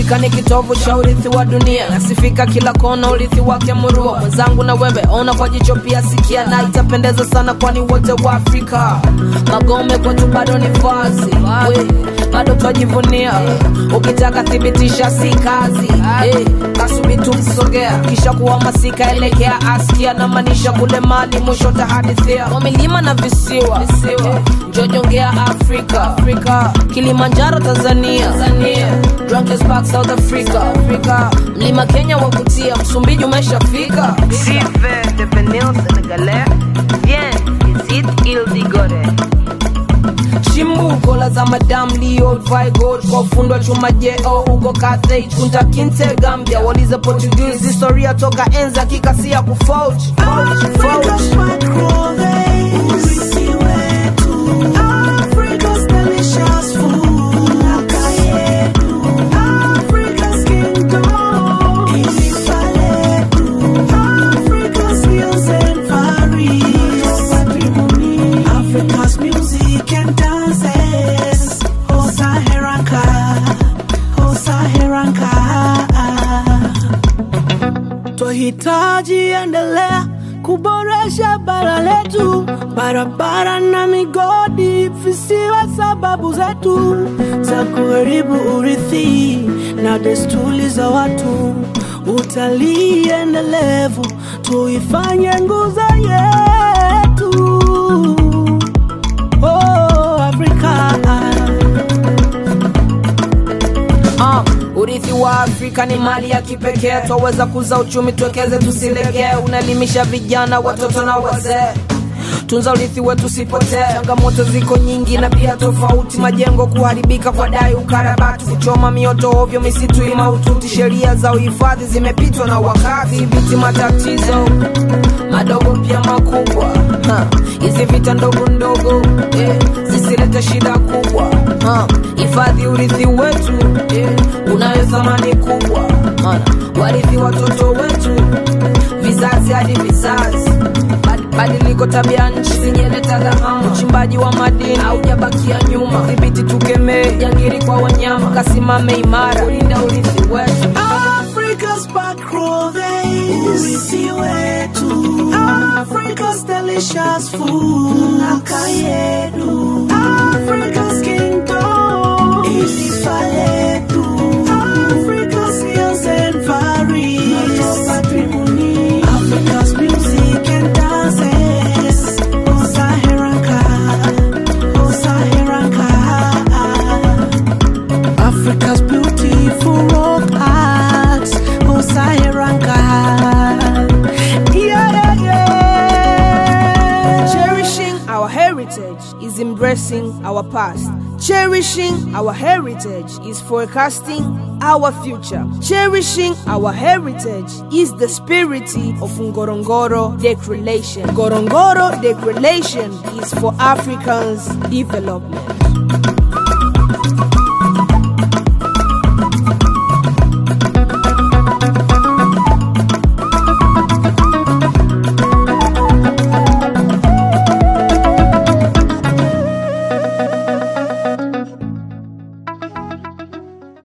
Afrika ni kitovu cha urithi wa dunia, nasifika kila kona, urithi wake murua. Mwenzangu na wewe ona kwa jicho pia sikia, na itapendeza sana, kwani wote wa Afrika. Magome kwetu bado ni vazi, we, bado twajivunia. Ukitaka thibitisha si kazi, eh, kasubi tumsogea, kisha kuhamasika, elekea askia na maanisha kule mali, mwisho tahadithia wa milima na visiwa, visiwa. Njojongea Afrika, Afrika, Kilimanjaro Tanzania, Tanzania, Drunkest Park South Africa, Africa, mlima Kenya wa kutia, Msumbiji umeshafika. Si fait devenir sénégalais, viens, visite Île d'Igoré. chimbuko la za madam leo Vigold kwa ufundo wa chuma jeo uko Carthage kunta kinte Gambia waliza Portuguese historia toka enza kikasia kufauch fauch Africa's music and dances. Oh Saharanka, oh Saharanka. Twahitaji endelea kuboresha bara letu, barabara na migodi visiwe sababu zetu za kuharibu urithi na desturi za watu. Utalii endelevu tuifanye nguzo yetu. Oh, Africa. Ah, urithi wa Afrika ni mali ya kipekee, twaweza kuza uchumi, tuwekeze, tusilegee. Unaelimisha vijana, watoto na wazee. Tunza urithi wetu usipotee. Changamoto ziko nyingi na pia tofauti, majengo kuharibika kwa dai, ukarabati, kuchoma mioto ovyo, misitu imaututi. Sheria za uhifadhi zimepitwa na wakati, dhibiti matatizo madogo pia makubwa. Ha, Hizi vita ndogo ndogo eh, zisilete shida kubwa. Ha, Hifadhi urithi wetu eh, unayo thamani kubwa, maana warithi watoto wetu vizazi hadi vizazi. Bad- Badiliko tabia nchi zinjeleta dhahama, uchimbaji wa madini haujabakia nyuma. Dhibiti tukemee jangiri kwa wanyama, kasimame imara kulinda urithi wetu. Africa's back row, urithi wetu. Africa's delicious food, naka yetu. Africa's kingdom, taifa letu. Africa's hills and valleys, patrimony. Africa's music and dances, oh Saharanka, oh Saharanka. Africa's beautiful rock art, oh Saharanka. Yeah, yeah, yeah. Cherishing our heritage is embracing our past. Cherishing our heritage is forecasting our future. Cherishing our heritage is the spirit of Ngorongoro Declaration. Ngorongoro Declaration is for Africans' development.